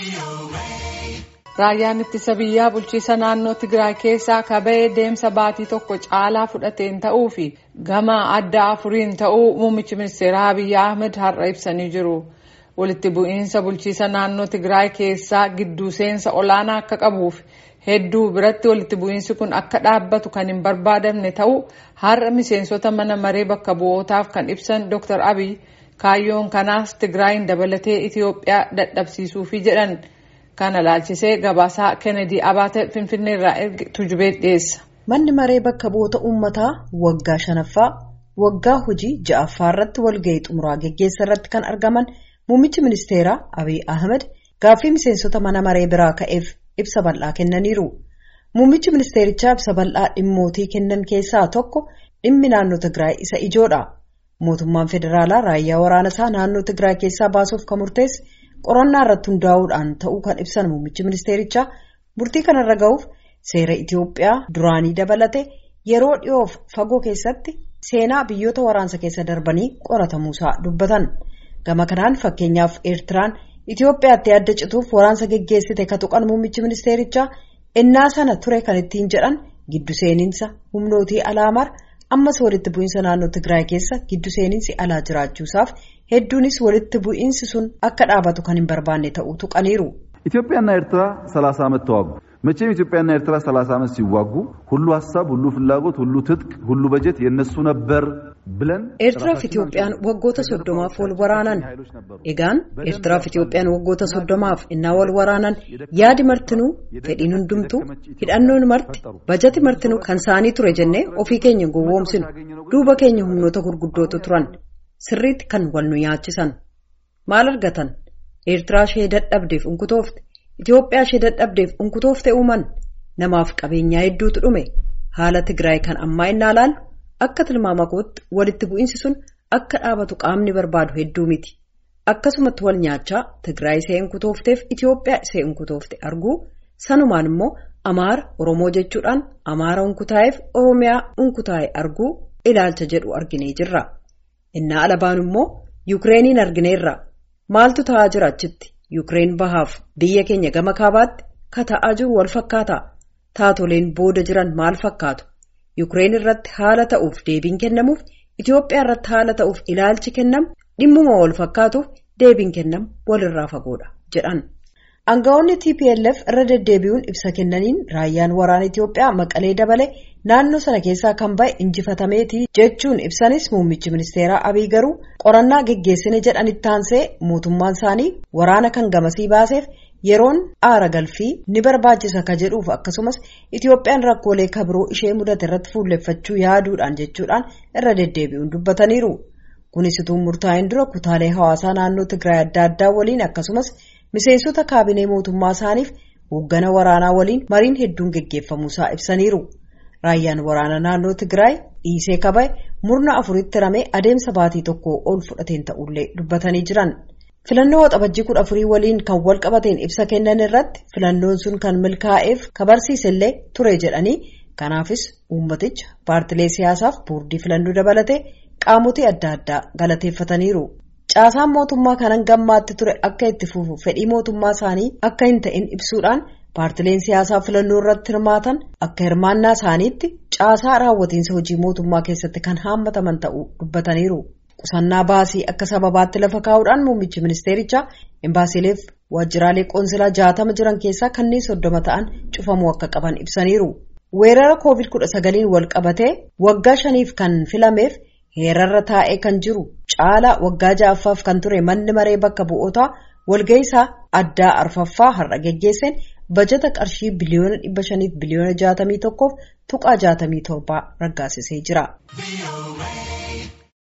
Raayyaan ittisa biyyaa bulchiisa naannoo Tigraay keessaa kaba'ee deemsa baatii tokko caalaa fudhateen ta'uu fi gama adda afuriin ta'uu muummichi ministeeraa Abiyyi Ahmed har'a ibsanii jiru. Walitti bu'iinsa bulchiisa naannoo Tigraay keessaa gidduu seensa olaanaa akka qabuuf hedduu biratti walitti bu'iinsi kun akka dhaabbatu kan hin barbaadamne ta'uu har'a miseensota mana maree bakka bu'ootaaf kan ibsan Dr. Abiy kaayyoon kanaas Tigraayin dabalatee Itoophiyaa dadhabsiisuufi jedhan. Kana laalchisee gabaasaa Kennedy Abaate Finfinneerraa erge tujubee dhiyeessa. Manni maree bakka bu'oota uummataa waggaa shanaffaa waggaa hojii ja'affaa irratti walgahii xumuraa geggeessa irratti kan argaman muummichi ministeeraa Abiy Ahmed gaaffii miseensota mana maree biraa ka'eef ibsa bal'aa kennaniiru. Muummichi ministeerichaa ibsa bal'aa dhimmootii kennan keessaa tokko dhimmi naannoo Tigraay isa ijoodha. Mootummaan federaalaa raayyaa waraana isaa naannoo Tigraay keessaa baasuuf kan murteesse. qorannaa irratti hundaa'uudhaan ta'uu kan ibsan muummichi ministeerichaa murtii kanarra ga'uuf seera Itoophiyaa duraanii dabalate yeroo dhiyoof fagoo keessatti seenaa biyyoota waraansa keessa darbanii qoratamuusaa dubbatan gama kanaan fakkeenyaaf eertiraan Itoophiyaatti adda cituuf waraansa geggeessite ka tuqan muummichi ministeerichaa innaa sana ture kan ittiin jedhan giddu seeninsa humnootii alaamar ammas walitti bu'iinsa naannoo Tigraay keessa giddu seeninsi alaa jiraachuusaaf hedduunis walitti bu'iinsi sun akka dhaabatu kan hin barbaanne ta'uu tuqaniiru. ኢትዮጵያና ኤርትራ 30 ዓመት ተዋጉ። መቼም ኢትዮጵያና ኤርትራ 30 ዓመት ሲዋጉ ሁሉ ሀሳብ፣ ሁሉ ፍላጎት፣ ሁሉ ትጥቅ፣ ሁሉ በጀት የነሱ ነበር ብለን ኤርትራፍ ኢትዮጵያን waggoota soddomaaf wal waraanan egaan eertiraaf itoophiyaan waggoota soddomaaf innaa wal waraanan yaadi martinuu fedhiin hundumtuu hidhannoon marti bajati martinuu kan isaanii ture jennee ofii keenya gowwoomsinu duuba keenya humnoota gurguddootu turan sirriitti kan wal nu nyaachisan maal argatan eertiraa ishee dadhabdeef unkutoofte itiyoophiyaa ishee dadhabdeef unkutoofte uuman namaaf qabeenyaa hedduutu dhume haala tigraay kan ammaa innaa laalu akka tilmaama kootti walitti bu'iinsi sun akka dhaabatu qaamni barbaadu hedduu miti akkasumatti wal nyaachaa tigraay ishee unkutoofteef itiyoophiyaa ishee unkutoofte arguu sanumaan immoo amaara oromoo jechuudhaan amaara unkutaa'eef oromiyaa unkutaa'e arguu ilaalcha jedhu arginee jirra. innaa alabaan immoo yuukireeniin argineerra maaltu ta'aa jira achitti yuukireen bahaaf biyya keenya gama kaabaatti ka ta'aa jiru wal fakkaata taatoleen booda jiran maal fakkaatu yuukireen irratti haala ta'uuf deebiin kennamuuf itiyoophiyaa irratti haala ta'uuf ilaalchi kennamu dhimmuma wal fakkaatuuf deebiin kennamu walirraa fagoodha jedhan. Aangawoonni TPLF irra deddeebi'uun ibsa kennaniin raayyaan waraana Itiyoophiyaa maqalee dabale naannoo sana keessaa kan ba'e injifatameeti jechuun ibsanis muummichi ministeeraa Abiy garuu qorannaa geggeessine jedhan ittaansee mootummaan isaanii waraana kan gamasii baaseef yeroon aara galfii ni barbaachisa ka jedhuuf akkasumas Itiyoophiyaan rakkoolee kabiroo ishee mudate irratti fuulleffachuu yaaduudhaan jechuudhaan irra deddeebi'uun dubbataniiru. Kunis utuu murtaa'een dura kutaalee hawaasaa naannoo Tigraay adda addaa waliin akkasumas. miseensota kaabinee mootummaa isaaniif hooggana waraanaa waliin mariin hedduun geggeeffamuusaa ibsaniiru raayyaan waraana naannoo tigraay dhiisee kabaye murna afuritti ramee adeemsa baatii tokko ol fudhateen ta'ullee dubbatanii jiran filannoo waxabajjii kudha afurii waliin kan wal qabateen ibsa kennan irratti filannoon sun kan milkaa'eef kabarsiisellee ture jedhanii kanaafis uummaticha paartilee siyaasaaf boordii filannoo dabalatee qaamotii adda addaa galateeffataniiru. caasaan mootummaa kanan gammaatti ture akka itti fufu fedhii mootummaa isaanii akka hin ta'in ibsuudhaan paartileen siyaasaa filannoo irratti hirmaatan akka hirmaannaa isaaniitti caasaa raawwatiinsa hojii mootummaa keessatti kan haammataman ta'uu dubbataniiru. qusannaa baasii akka sababaatti lafa kaa'uudhaan muummichi ministeerichaa imbaasiileef waajjiraalee qoonsilaa jaatama jiran keessaa kanneen soddoma ta'an cufamuu akka qaban ibsaniiru. weerara koovid kudha sagaliin wal qabatee waggaa shaniif kan filameef. heerarra taa'ee kan jiru caalaa waggaa ja'affaaf kan ture manni maree bakka bu'ootaa walga'iisaa addaa arfaffaa har'a geggeesseen bajata qarshii biliyoona dhibba shaniif biliyoona jaatamii tokkoof tuqaa jaatamii torbaa raggaasisee jira.